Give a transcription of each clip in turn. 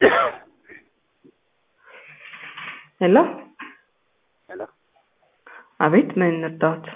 ሄሎ ሄሎ አቤት ምን እንርዳዎት?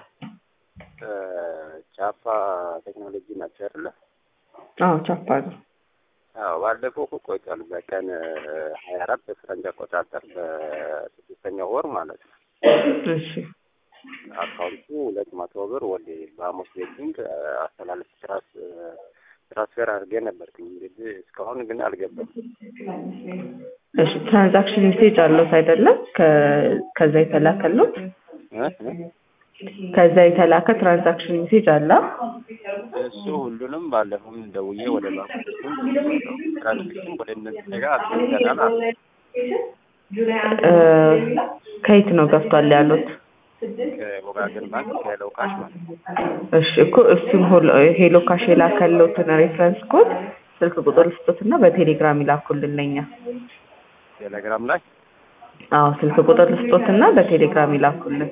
ጫፋ ቴክኖሎጂ ናቸው አይደለ? አዎ ቻፓ ነው። አዎ ባለፈው እኮ ቆይቷል። በቀን ሀያ አራት በፈረንጅ አቆጣጠር በስድስተኛው ወር ማለት ነው። እሺ አካውንቱ ሁለት መቶ ብር ወደ በሐሙስ ቤቲንግ አስተላለፍ ትራስ ትራንስፈር አድርጌ ነበርኩኝ። እንግዲህ እስካሁን ግን አልገባም። እሺ ትራንዛክሽን ሜሴጅ አለዎት አይደለም? ከ- ከዛ የተላከሉት እ? እ? ከዛ የተላከ ትራንዛክሽን ሜሴጅ አለ? እሱ ሁሉንም ባለፈው ደውዬ ወደ ባንኩ ትራንስክሽን ወደ እነዚህ ጋር አስገብተናል አሉ። እ፣ ከየት ነው ገብቷል ያሉት? ከወጋገን ባንክ ከለው ካሽ ማለት ነው። እሺ እኮ እሱን ሆል- ሄሎ ካሽ የላከልዎትን ሬፈረንስ ኮድ ስልክ ቁጥር ልስጦትና በቴሌግራም ይላኩልን ለኛ። ቴሌግራም ላይ አዎ ስልክ ቁጥር ልስጦትና በቴሌግራም ይላኩልን።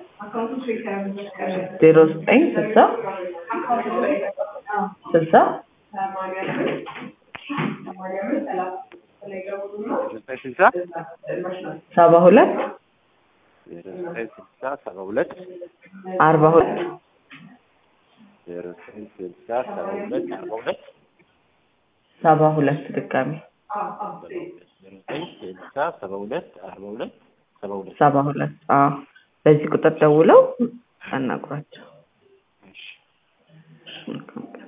ዜሮ ዘጠኝ ስልሳ ስልሳ ዘጠኝ ስልሳ ሰባ ሁለት ዜሮ ዘጠኝ ስልሳ ሰባ ሁለት አርባ ሁለት ዜሮ ዘጠኝ ስልሳ ሰባ ሁለት አርባ ሁለት ሰባ ሁለት ድጋሚ ዜሮ ዘጠኝ ስልሳ ሰባ ሁለት አርባ ሁለት ሰባ ሁለት ሰባ ሁለት አዎ በዚህ ቁጥር ደውለው አናግሯቸው። እሺ መልካም